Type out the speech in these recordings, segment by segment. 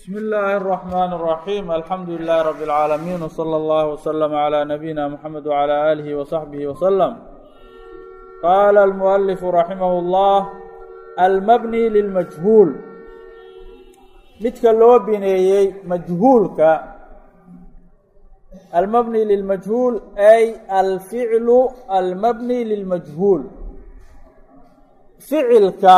بسم الله الرحمن الرحيم الحمد لله رب العالمين وصلى الله وسلم على نبينا محمد وعلى آله وصحبه وسلم قال المؤلف رحمه الله المبني للمجهول midka loo bineeyey majhuulka almabni lilmajhuul ay alficlu almabni lilmajhuul ficilka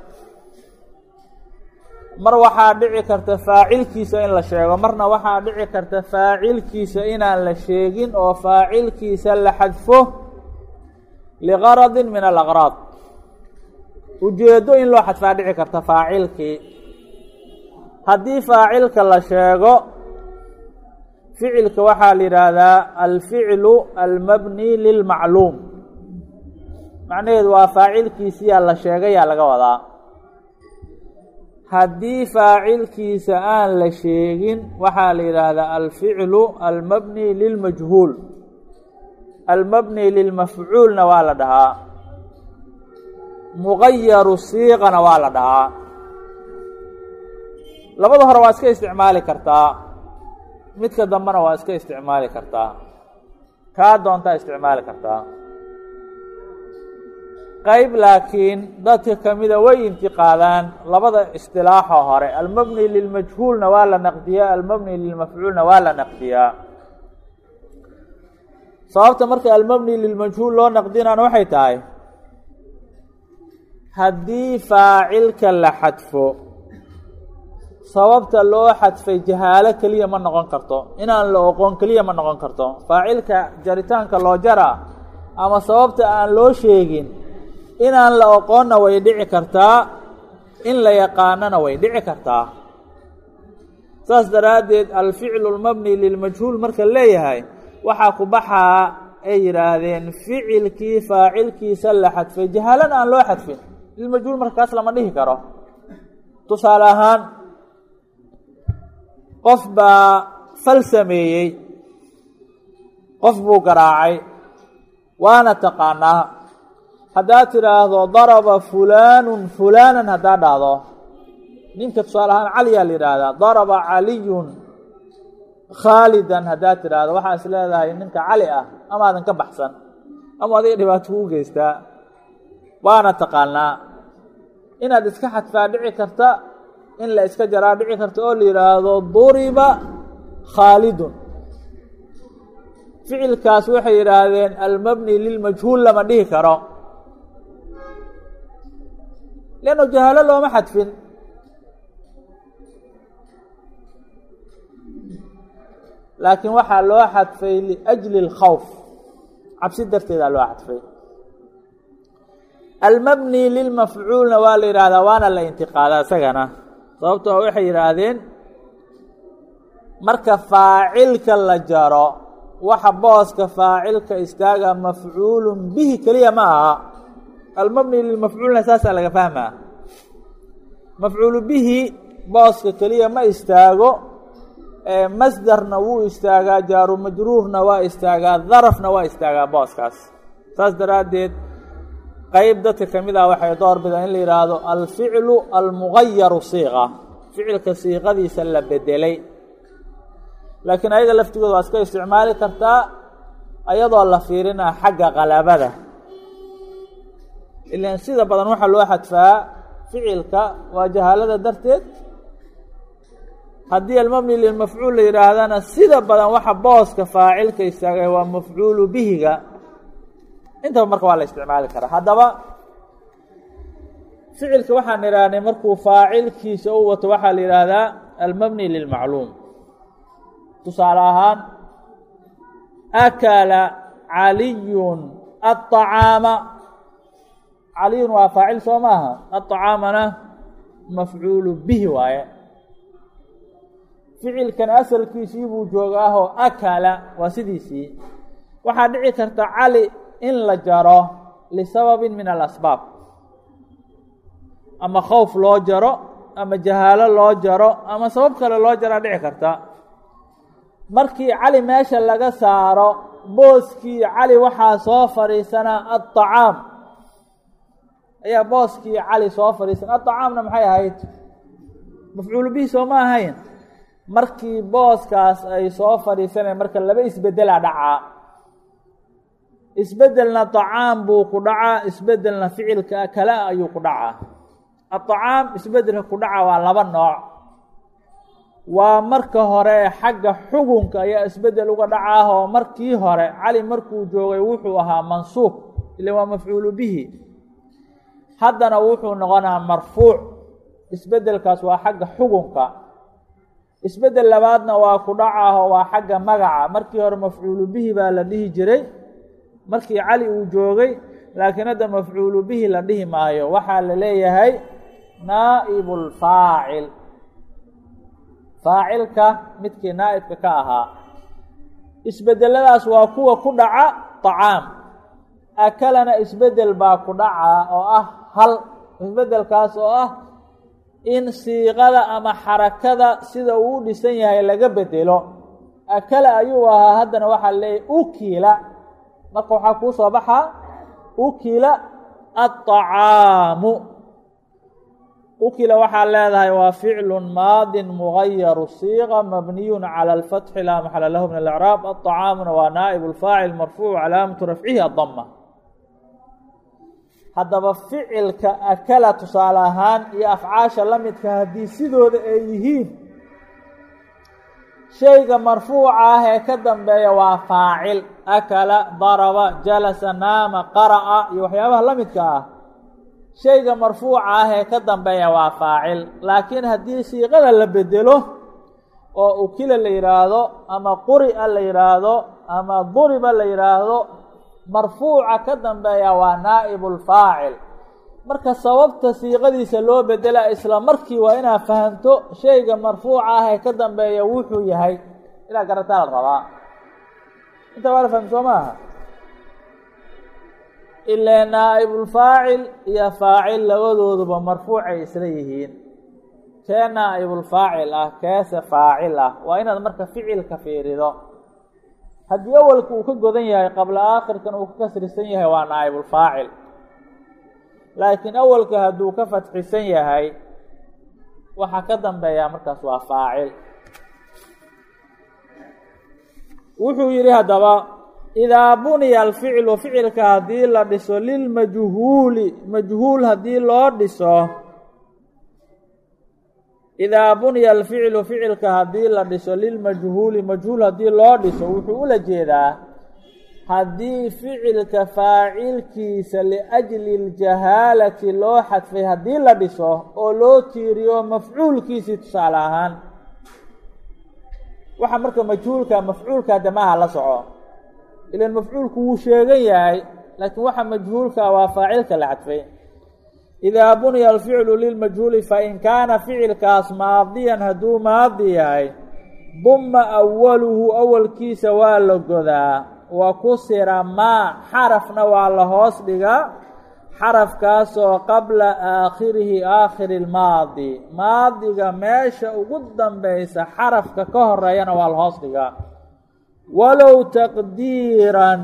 mar waxaa dhici karta faacilkiisa in la sheego marna waxaa dhici karta faacilkiisa inaan la sheegin oo faacilkiisa la xadfo ligaradin min alaqraad ujeedo in loo xadfaa dhici karta faacilkii haddii faacilka la sheego ficilka waxaa la yidhaahdaa alficlu almabni lilmacluum macnaheedu waa faacilkiisiyaa la sheegayaa laga wadaa haddii faacilkiisa aan la sheegin waxaa la yidhaahdaa alficlu almabni lilmajhuul almabni lilmafcuulna waa la dhahaa mugayaru siiqana waa la dhahaa labada hore waa iska isticmaali kartaa midka dambena waa iska isticmaali kartaa kaa doontaa isticmaali kartaa qayb laakiin dadka kamida way intiqaadaan labada istilaaxo hore almabni lilmajhuulna waa la naqdiyaa almabni lilmafcuulna waa la naqdiyaa sababta marka almabni lilmajhuul loo naqdinaan waxay tahay haddii faacilka la xadfo sababta loo xadfay jahaalo keliya ma noqon karto inaan la oqoon keliya ma noqon karto faacilka jaritaanka loo jara ama sababta aan loo sheegin inaan la oqoonna way dhici kartaa in la yaqaanana way dhici kartaa saas daraaddeed alficlu lmabni lilmajhuul marka leeyahay waxaa ku baxaa ay yidhaahdeen ficilkii faacilkiisa la xadfay jahaalana aan loo xadfin lilmajhuul markaas lama dhihi karo tusaale ahaan qof baa fal sameeyey qof buu garaacay waana taqaanaa haddaad tidhaahdo daraba fulaanun fulaanan haddaad dhahdo ninka tusaale ahaan caliyaa la yidhaahdaa daraba caliyun khaalidan haddaad tidhaahdo waxaa is leedahay ninka cali ah amaadan ka baxsan ama adiga dhibaato kuu geystaa waana taqaanaa inaad iska xadfaa dhici karta in la iska jaraa dhici karta oo la yidhaahdo duriba khaalidun ficilkaas waxay yidhaahdeen almabni lilmajhuul lama dhihi karo leanno jahaalo looma xadfin laakiin waxaa loo xadfay liajli اlkhawf cabsi darteedaa loo xadfay almabni lilmafcuulna waa la yidhaahdaa waana la intiqaadaa isagana sababtoo waxay yidhaahdeen marka faacilka la jaro waxa booska faacilka istaaga mafcuulun bihi keliya ma aha almabni lilmafcuulna saasaa laga fahmaa mafcuulu bihi booska keliya ma istaago masdarna wuu istaagaa jaaru majruurna waa istaagaa darafna waa istaagaa booskaas saas daraaddeed qayb dadka ka mid ah waxay door bidaan in la yidhaahdo alficlu almugayaru siiqa ficilka siiqadiisa la bedelay laakiin ayaga laftigooda waa iska isticmaali kartaa ayadoo la fiirinaa xagga qalabada ilan sida badan waxaa loo xadfaa ficilka waa jahaalada darteed haddii almabni lilmafcuul la yidhaahdana sida badan waxa booska faacilka istaagay waa mafcuulu bihiga intaba marka waa la isticmaali karaa haddaba ficilka waxaan idhaahnay markuu faacilkiisa u wato waxaa la yidhaahdaa almabni lilmacluum tusaale ahaan akala caliyun aلطacaama caliyun waa faacil soo maaha aلطacaamana mafcuulu bihi waaye ficilkan asalkiisii buu joogaahoo akala waa sidiisii waxaa dhici karta cali in la jaro lisababin min alasbaab ama khowf loo jaro ama jahaalo loo jaro ama sabab kale loo jaraa dhici karta markii cali meesha laga saaro booskii cali waxaa soo fadhiisanaa aلطacaam ayaa booskii cali soo fadhiisan aلطacaamna maxay ahayd mafcuulu bihi soo ma ahayn markii booskaas ay soo fadhiisaneen marka laba isbedelaa dhacaa isbedelna طacaam buu ku dhacaa isbedelna ficilka kale ayuu ku dhacaa aطacaam isbedelka ku dhaca waa laba nooc waa marka hore xagga xugunka ayaa isbedel uga dhacaah oo markii hore cali markuu joogay wuxuu ahaa mansuub ila waa mafcuulu bihi haddana wuxuu noqonaa marfuuc isbedelkaas waa xagga xugunka isbedel labaadna waa ku dhacaah oo waa xagga magaca markii hore mafcuulu bihi baa la dhihi jiray markii cali uu joogay laakiin hadda mafcuulu bihi la dhihi maayo waxaa la leeyahay naa'ibu lfaacil faacilka midkii naa'ibka ka ahaa isbedeladaas waa kuwa ku dhaca طacaam akalana isbedel baa ku dhacaa oo ah hal isbedelkaas oo ah in siiqada ama xarakada sida uu u dhisan yahay laga bedelo akala ayuu ahaa haddana waxaa leeyahy ukila marka waxaa kuu soo baxaa ukila aلطacaamu ukila waxaa leedahay waa ficlu maadi mugayaru siiqa mabniyu calى اlfatxi laa maxala lahu min اlacraab aلطacaamuna waa naa'ib اlfaacil marfuuc calaamatu rafcihi adama haddaba ficilka akala tusaale ahaan iyo afcaasha la midka haddii sidooda ay yihiin shayga marfuuca ah ee ka dambeeya waa faacil akala daraba jalasa naama qara'a iyo waxyaabaha la midka ah shayga marfuuca ah ee ka dambeeya waa faacil laakiin haddii siiqada la bedelo oo ukila la yidhaahdo ama quri'a la yidhaahdo ama duriba la yidhaahdo marfuuca ka dambeeya waa naa'ibu lfaacil marka sababta siiqadiisa loo bedela isla markii waa inaad fahamto shayga marfuuca ah ee ka dambeeya wuxuu yahay inaad garataa la rabaa inta waa la fahmi soo maaha ilaa naa'ibulfaacil iyo faacil labadooduba marfuucay isla yihiin kee naa'ibulfaacil ah keese faacil ah waa inaad marka ficilka fiirido haddii awalka uu ka godan yahay qabla aakhirkan uu ka kasrisan yahay waa naa'ibulfaacil laakiin awalka hadduu ka fatxisan yahay waxaa ka dambeeyaa markaas waa faacil wuxuu yidhi haddaba idaa buniya alficlu ficilka haddii la dhiso lilmajhuuli majhuul haddii loo dhiso idaa buniya alficlu ficilka haddii la dhiso lilmajhuuli majhuul haddii loo dhiso wuxuu ula jeedaa haddii ficilka faacilkiisa liajli اljahaalati loo xadfay haddii la dhiso oo loo tiiriyo mafcuulkiisii tusaale ahaan waxa marka majhuulka mafcuulka damaha la soco ilan mafcuulku wuu sheegan yahay laakiin waxa majhuulka waa faacilka la xadfay idaa buniya alficlu lilmajhuuli fain kaana ficilkaas maadiyan hadduu maadi yahay duma awaluhu awalkiisa waa la godaa wa kusira maa xarafna waa la hoos dhigaa xarafkaasoo qabla aakhirihi aakhiri ilmaadi maadiga meesha ugu dambeysa xarafka ka horeeyana waa la hoos dhigaa walow taqdiiran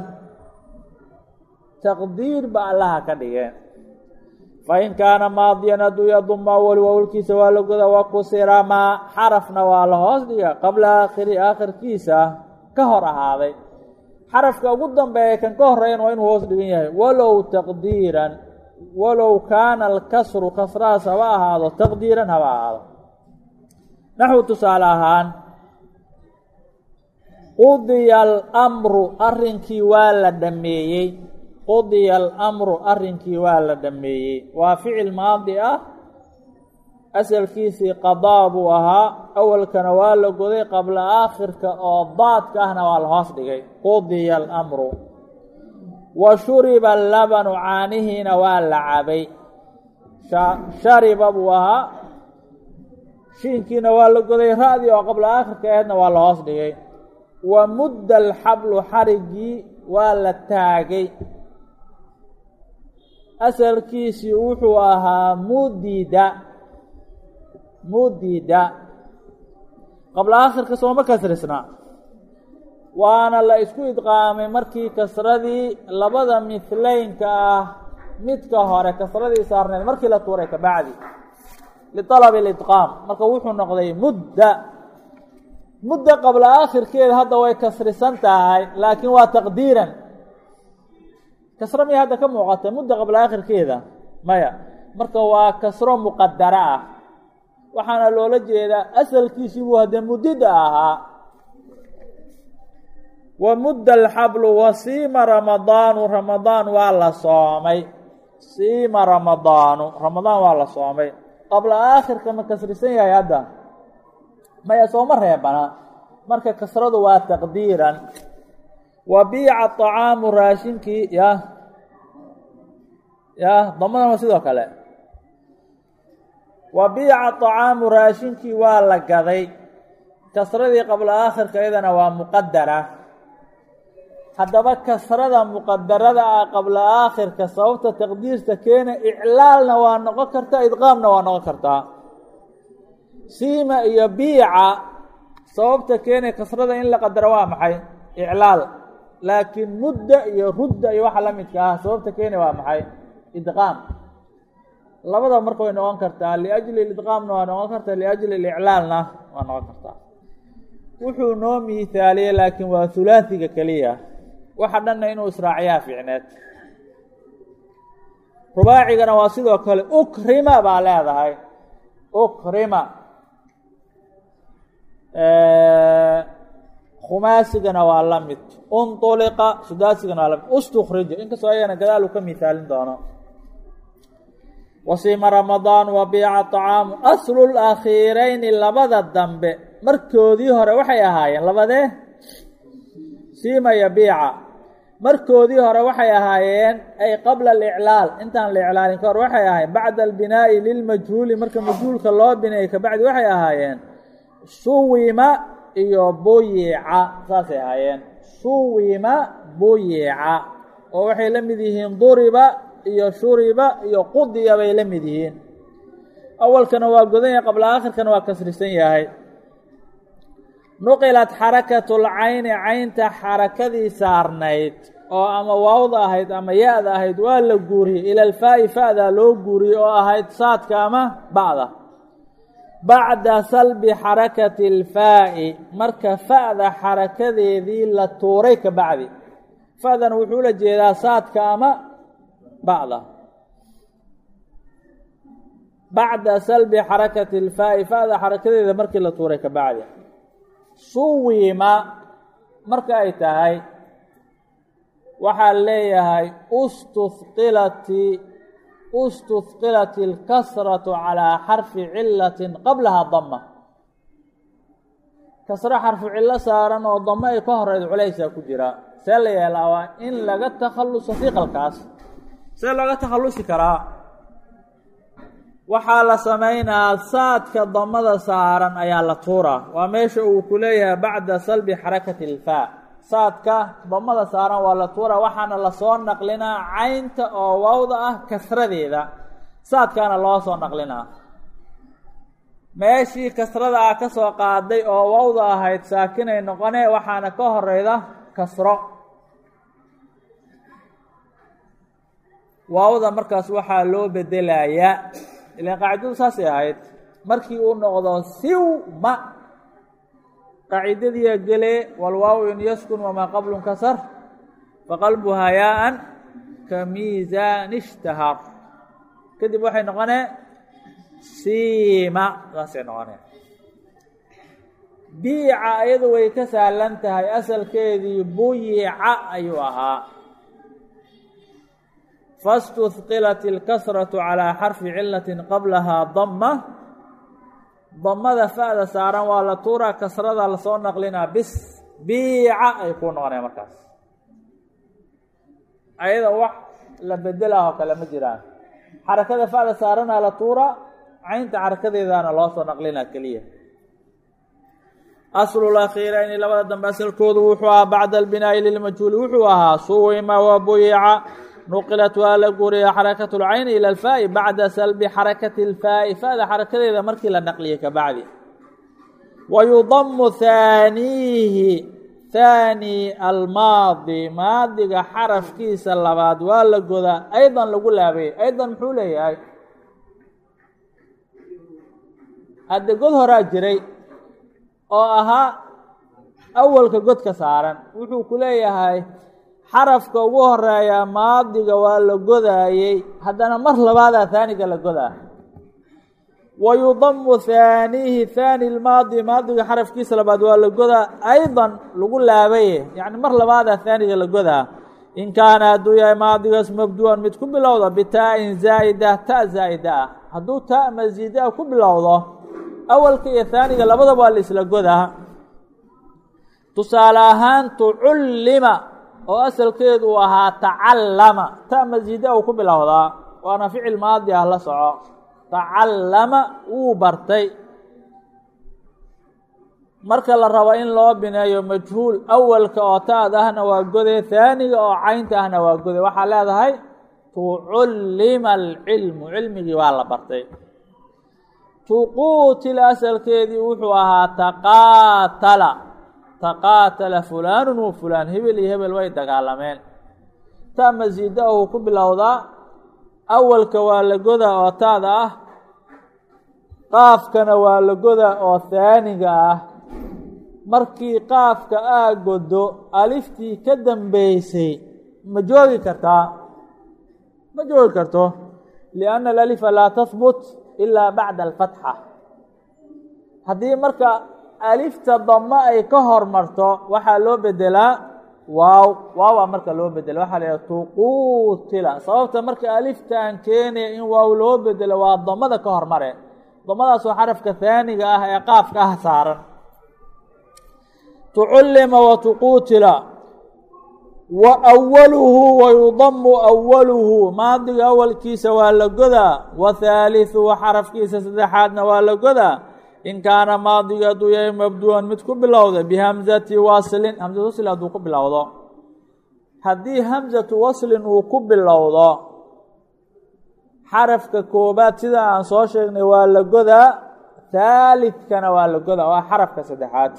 taqdiir ba allaha ka dhigeen fain kaana maadiyan hadduu yaduma awali awalkiisa waa la godaa wa kusira maa xarafna waa la hoos dhigaa qabla aakhiri aakhirkiisa ka hor ahaaday xarafka ugu dambeeya kan ka horeeyan waa inuu hoos dhigan yahay walow taqdiiran walow kaana alkasru kasrahaas haba ahaado taqdiiran haba ahaado naxwu tusaale ahaan qudiya alamru arrinkii waa la dhameeyey qudiya alamru arrinkii waa la dhameeyey waa ficil maadi ah asalkiisii qadaa buu ahaa awalkana waa la goday qabla aakhirka oo daadka ahna waa la hoos dhigay qudiya alamru wa shuriba labanu caanihiina waa la cabay shariba buu ahaa shiinkiina waa la goday ra-dii oo qabla aakhirka aheedna waa la hoos dhigay wa mudda alxablu xarigii waa la taagay asalkiisii wuxuu ahaa mudida mudida qabla aakhirka sooma kasrisna waana la isku idqaamay markii kasradii labada mihlaynka ah midka hore kasradii saarneed markii la tuuray kabacdi lialabi lidqaam marka wuxuu noqday mudda mudda qabla aakhirkeeda hadda way kasrisan tahay laakiin waa taqdiiran kasro miya hadda ka muuqata mudda qabla aakhirkeeda maya marka waa kasro muqadara ah waxaana loola jeedaa asalkiisii buu haddee muddida ahaa wa mudda alxablu wa siima ramadaanu ramadaan waa la soomay siima ramadaanu ramadaan waa la soomay qabla aakhirka ma kasrisan yahay hadda maya sooma reebana marka kasradu waa taqdiiran wa biica طacaamu raashinkii ya ya damadan waa sidoo kale wa biica طacaamu raashinkii waa la gaday kasradii qabla aakhirka iyadana waa muqadara haddaba kasrada muqadarada ah qabla aakhirka sababta taqdiirta keena iclaalna waa noqon kartaa idqaamna waa noqon kartaa siima iyo biica sababta keenay kasrada in la qadaro waa maxay iclaal laakiin mudda iyo rudda iyo waxa la midka ah sababta keenay waa maxay idqaam labada marka way noqon kartaa liajli idqaamna waa noqon kartaa liajli iclaalna waa noqon kartaa wuxuu noo miithaaliyey laakiin waa hulaasiga keliya waxa dhanna inuu israaciyaa fiicneed rubaacigana waa sidoo kale ukrima baa leedahay ukrima khumaasigana waa la mid unطuliqa sudaasigana waa la mid ustukrija inkastoo ayagana gadaal uu ka miithaalin doono wasiima ramadaan wa biica طacaamu aslu lakhiirayni labada dambe markoodii hore waxay ahaayeen labadee siima iyo biica markoodii hore waxay ahaayeen ay qabla aliclaal intaan la iclaalin ka hor waxay ahaayeen bacda albinaa'i lilmajhuuli marka majhuulka loo bineeyey kabacdi waxay ahaayeen suwima iyo buyica saasay ahaayeen suwima buyica oo waxay la mid yihiin duriba iyo shuriba iyo qudiya bay la mid yihiin awalkana waa godan yahay qabla aakhirkana waa kasrisan yahay nuqilat xarakatu lcayni caynta xarakadii saarnayd oo ama waawda ahayd ama ya-da ahayd waa la guuriyey ila alfaa'i fa-da loo guuriyey oo ahayd saadka ama bacda bacda salbi xarakati alfaa'i marka fa-da xarakadeedii la tuuray ka bacdi fa-dan wuxuu la jeedaa saadka ama bacda bacda salbi xarakati alfaa'i fa-da xarakadeeda markii la tuuray ka bacdi suwima marka ay tahay waxaa leeyahay ustuhqilati ustuhqilat اlkasratu calىa xarfi cilati qablaha dama kasro xarfu cillo saaran oo damo ay ka horeyd culaysaa ku jira see la yeelaa waa in laga takhaluso hiqalkaas see looga takhalusi karaa waxaa la samaynaa saadka damada saaran ayaa la tuuraa waa meesha uu ku leeyahay bacda salbi xarakati ilfaa saadka damada saaran waa la tuuraa waxaana lasoo naqlinaa caynta oo waawda ah kasradeeda saadkaana loo soo naqlinaa meeshii kasrada ah ka soo qaaday oo waawda ahayd saakinay noqonee waxaana ka horeyda kasro waawda markaas waxaa loo bedelayaa ilan qaacidadu saasay ahayd markii uu noqdo siwma qaacidadiia gelee walwaaw in yaskun wamaa qablun kasar faqalbuhaa yaa-an ka miisaani ishtahar kadib waxay noqonee siima saasay noqonee biica iyadu way ka sahlan tahay asalkeedii buyica ayuu ahaa faاstuhqilat اlkasraةu calىa xarfi cilati qablahaa dama damada fa-da saaran waa la tuuraa kasrada lasoo naqlinaa bis biica ay kuu noqonaya markaas ayada wax la bedelah oo kale ma jiraan xarakada fa-da saaranaa la tuuraa caynta xarakadeedaana loo soo naqlinaa keliya aslulakhiirayni labada dambe asalkoodu wuxuu ahaa bacda albinaa'i lilmajhuuli wuxuu ahaa suwima wa buyica nuqilat waa la guuriya xarakatu lcayni ila alfaa'i bacda salbi xarakati اlfaa'i fa-da xarakadeeda markii la naqliyay ka bacdi wa yudamu haaniihi haani almaadi maadiga xarafkiisa labaad waa la godaa aydan lagu laabayay aydan muxuu leeyahay hadde god horaa jiray oo ahaa awalka godka saaran wuxuu ku leeyahay xarafka ugu horeeya maadiga waa la godaayey haddana mar labaadaa haaniga la godaa wa yudamu haanihi haani lmaadi maadiga xarafkiisa labaad waa la godaa aydan lagu laabaye yacni mar labaadaa haaniga la godaa in kaana hadduu yahay maadigaas mabduuan mid ku bilowda bitaa-in zaa'ida ta zaa'ida ah hadduu taa masiida ku bilowdo awalka iyo haaniga labadaba waa la isla godaa tusaale ahaan tucullima oo asalkeedu uu ahaa tacallama ta masiida uu ku bilowdaa waana ficil maadi ah la soco tacallama wuu bartay marka la rabo in loo bineeyo majhuul awalka oo taad ahna waa gode haaniga oo caynta ahna waa gode waxaa leedahay tucullima alcilmu cilmigii waa la bartay tuquutil asalkeedii wuxuu ahaa taqaatala taqaatala fulaanu wa fulaan hebel iyo hebel way dagaalameen ta masiida uu ku bilowdaa awalka waa la goda oo taada ah qaafkana waa la goda oo haaniga ah markii qaafka aa godo aliftii ka dambeysay ma joogi kartaa ma joogi karto lianna alalifa laa tahbut ilaa bacda alfatxa haddii marka alifta damo ay ka hormarto waxaa loo bedelaa waaw waawaa marka loo bedela waxaa la yidhaha tuquutila sababta marka aliftaan keenaya in waaw loo bedelo waa damada ka hormare damadaas waa xarafka haaniga ah ee qaafka ah saaran tucullima wa tuquutila wa awaluhu wa yudamu awaluhu maadiga awalkiisa waa la godaa wa haaliثuhu xarafkiisa saddexaadna waa la godaa in kaana maadiga hadduu yahay mabduuan mid ku bilowda bihamzati waslin hamzatu waslin hadduu ku bilowdo haddii hamzatu waslin uu ku bilowdo xarafka koobaad sida aan soo sheegnay waa la godaa haalidkana waa la godaa waa xarafka saddexaad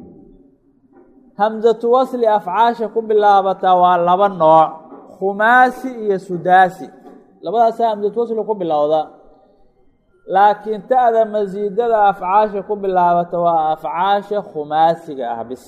hamzatu wasli afcaasha ku bilaabataa waa laba nooc khumaasi iyo sudaasi labadaasa hamzatu wasli ku bilowda laakiin ta'da masiidada afcaasha ku bilaabata waa afcaasha khumaasiga ah bis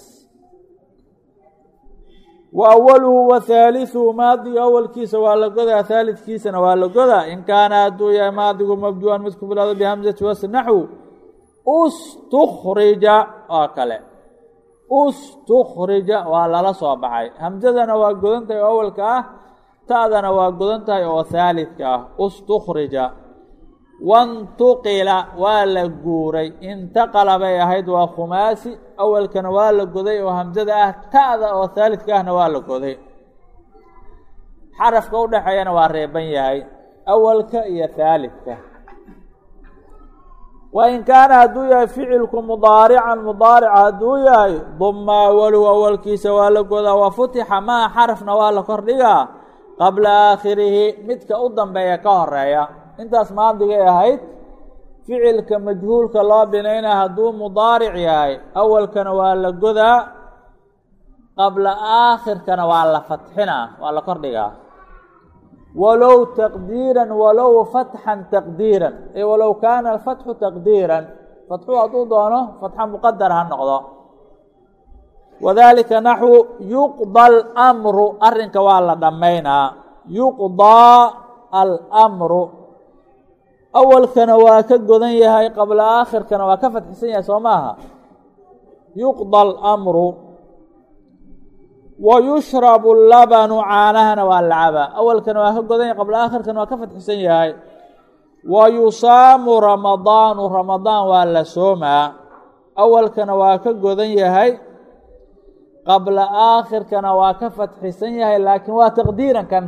wa awaluhu wa haaliثuhu maadiga awalkiisa waa la godaa haalidkiisana waa la godaa in kaana hadduu yahay maadigu mabduuan mid ku bilowda bihamzati wasl naxw ustukhrija oo kale ustukhrija waa lala soo baxay hamzadana waa godan tahay oo awalka ah ta'dana waa godan tahay oo haalidka ah ustukhrija wantuqila waa la guuray intaqala bay ahayd waa khumaasi awalkana waa la goday oo hamzada ah ta'da oo haalidka ahna waa la goday xarafka u dhexeeyana waa reeban yahay awalka iyo haalidka wa in kaana hadduu yahay ficilku mudaarican mudaarica hadduu yahay duma awaluhu awalkiisa waa la godaa wa futixa maa xarafna waa la kordhigaa qabla aakhirihi midka u dambeeya ka horeeya intaas maadigay ahayd ficilka majhuulka loo binaynaa hadduu mudaaric yahay awalkana waa la godaa qabla aakhirkana waa la fatxinaa waa la kordhigaa walow taqdiiran walow fatxan taqdiiran ay walow kaana alfatxu taqdiiran fatxu hadduu doono fatxa muqadar ha noqdo wadalika naxwu yuqda almru arrinka waa la dhammaynaa yuqdaa almru awalkana waa ka godan yahay qabla aakhirkana waa ka fatxisan yahay soo maaha yuqda almru wa yushrabu labanu caanahana waa la cabaa awalkana waa ka godan yahay qabla aakhirkana waa ka fatxisan yahay wa yusaamu ramadaanu ramadaan waa la soomaa awalkana waa ka godan yahay qabla aakhirkana waa ka fatxisan yahay laakiin waa taqdiiran kan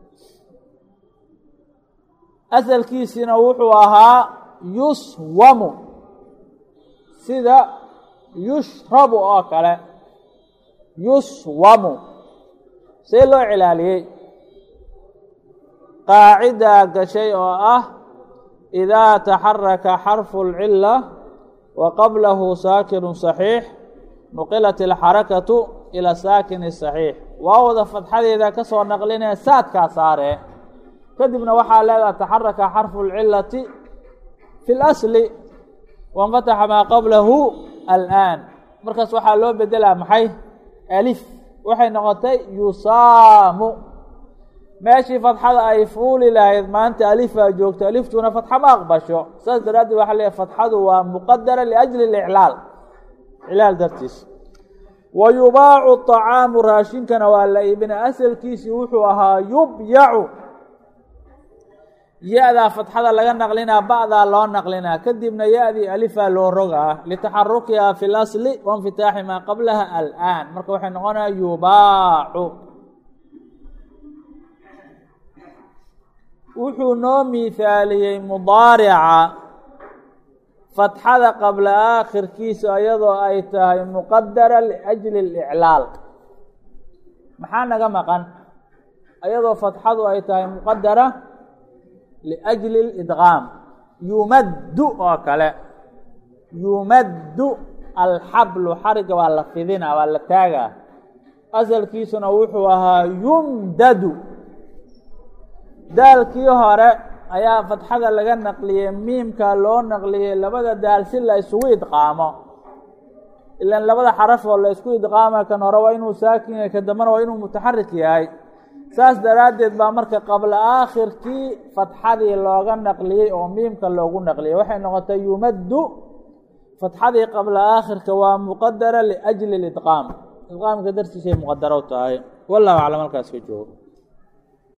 asalkiisina wuxuu ahaa yuswamu sida yushrabu oo kale yuswamu see loo cilaaliyey qaacidaa gashay oo ah idaa taxaraka xarfu اlcila wa qablahu saakinu صaxiix nuqilat اlxarakatu ilى saakini صaxiix waawda fadxadeeda ka soo naqlinee saadkaa saare kadibna waxaa leedaha taxaraka xarfu اlcilati fi اlasli wanfataxa maa qablahu alآan markaas waxaa loo bedelaa maxay alif waxay noqotay yusaamu meeshii fatxada ay fuuli lahayd maanta alifaa joogto aliftuna fatxa ma aqbasho saas daraaddeed waxaa leeyahy fatxadu waa muqadara liajli اliclaal iclaal dartiis wa yubaacu طacaamu raashinkana waa la iibina asalkiisii wuxuu ahaa yubyacu ya-daa fatxada laga naqlinaa ba'daa loo naqlinaa kadibna ya-dii alifaa loo rogaa litaxarukiha fi اlasli wainfitaaxi maa qablaha alآan marka waxay noqonaya yubaacu wuxuu noo miihaaliyey mudaarica fatxada qabla aakhirkiisa iyadoo ay tahay muqadara liajli اliclaal maxaa naga maqan iyadoo fatxadu ay tahay muqadara liajli اlidqaam yumaddu oo kale yumaddu alxablu xariga waa la fidina waa la taagaa asalkiisuna wuxuu ahaa yumdadu daalkii hore ayaa fatxada laga naqliyey miimka loo naqliyey labada daal si la isugu idqaamo ilaan labada xaraf oo la isku idqaama kan hore waa inuu saakin yahay ka dambana waa inuu mutaxarik yahay saas daraaddeed baa marka qabla aakhirkii fatxadii looga naqliyey oo miimka loogu naqliyey waxay noqotay yumaddu fatxadii qabla aakhirka waa muqadara liajli lidqaam idqaamka dartiisay muqadaro tahay wallahu aclam halkaas ka joogo